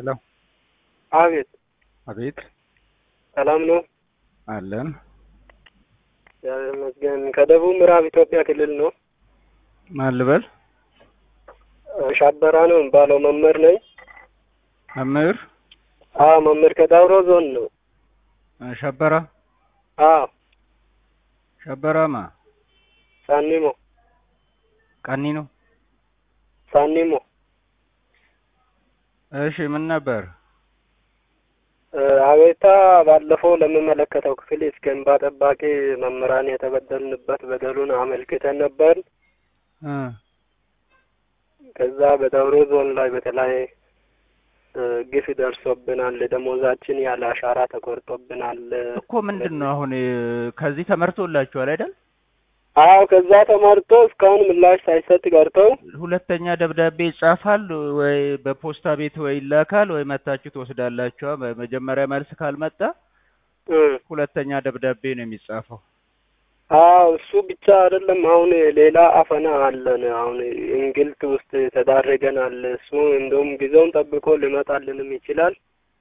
ሄሎ አቤት አቤት ሰላም ነው? አለን እግዚአብሔር ይመስገን። ከደቡብ ምዕራብ ኢትዮጵያ ክልል ነው። ማን ልበል? ሻበራ ነው የሚባለው መምህር ነኝ። መምህር አዎ መምህር ከዳውሮ ዞን ነው። ሸበራ አዎ ሸበራማ ሳኒሞ ቀኒ ነው። ሳኒሞ እሺ ምን ነበር? አቤታ ባለፈው ለሚመለከተው ክፍል እስከ እንባ ጠባቂ መምህራን የተበደልንበት በደሉን አመልክተን ነበር። እ ከዛ በዳውሮ ዞን ላይ በተለይ ግፍ ደርሶብናል። ደሞዛችን ያለ አሻራ ተቆርጦብናል። እኮ ምንድን ነው አሁን ከዚህ ተመርቶላችኋል አይደል? አዎ ከዛ ተመርቶ እስካሁን ምላሽ ሳይሰጥ ቀርተው ሁለተኛ ደብዳቤ ይጻፋል ወይ በፖስታ ቤት ወይ ይላካል ወይ መታችሁ ትወስዳላችኋ። በመጀመሪያ መልስ ካልመጣ እ ሁለተኛ ደብዳቤ ነው የሚጻፈው። አዎ እሱ ብቻ አይደለም። አሁን ሌላ አፈና አለን። አሁን እንግልት ውስጥ ተዳርገናል። እሱ እንደውም ጊዜውን ጠብቆ ሊመጣልንም ይችላል።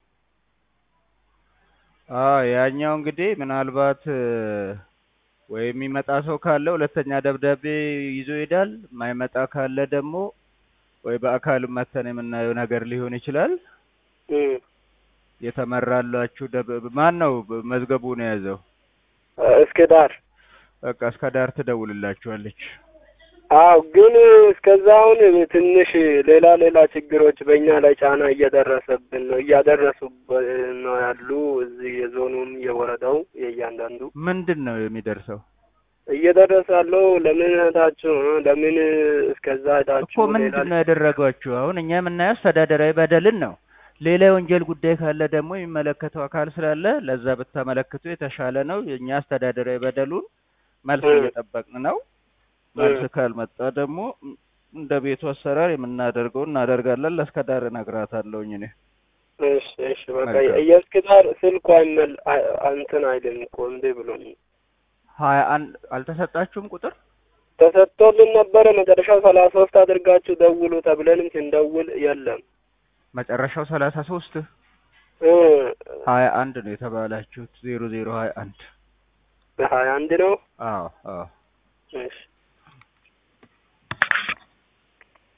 አዎ ያኛው እንግዲህ ምናልባት ወይ የሚመጣ ሰው ካለ ሁለተኛ ደብዳቤ ይዞ ይሄዳል። የማይመጣ ካለ ደግሞ ወይ በአካል መተን የምናየው ነገር ሊሆን ይችላል። እ የተመራላችሁ ደብ ማን ነው መዝገቡን የያዘው? እስከ ዳር በቃ እስከ ዳር ትደውልላችኋለች። አዎ ግን እስከዛ አሁን ትንሽ ሌላ ሌላ ችግሮች በእኛ ላይ ጫና እየደረሰብን ነው እያደረሱብን ነው ያሉ እዚህ የዞኑም የወረዳው የእያንዳንዱ ምንድን ነው የሚደርሰው? እየደረሰ ያለው ለምን እህታችሁ ለምን እስከዛ ሄዳችሁ እኮ ምንድን ነው ያደረጓችሁ? አሁን እኛ የምናየው አስተዳደራዊ በደልን ነው። ሌላ የወንጀል ጉዳይ ካለ ደግሞ የሚመለከተው አካል ስላለ ለዛ ብታመለክቱ የተሻለ ነው። የእኛ አስተዳደራዊ በደሉን መልስ እ እየጠበቅን ነው። መልስ ካልመጣ ደግሞ እንደ ቤቱ አሰራር የምናደርገው እናደርጋለን። ለእስከ ዳር እነግራታለሁኝ እኔ። እሺ እሺ በቃ መልካም የእስከ ዳር ስልኩ አይመል አይ- እንትን አይልም እኮ እንዴ ብሎኝ ሀያ አንድ አልተሰጣችሁም ቁጥር ተሰጥቶልን ነበረ። መጨረሻው ሰላሳ ሶስት አድርጋችሁ ደውሉ ተብለንም ስንደውል የለም መጨረሻው ሰላሳ ሶስት እ ሀያ አንድ ነው የተባላችሁት ዜሮ ዜሮ ሀያ አንድ በሀያ አንድ ነው። አዎ አዎ እሺ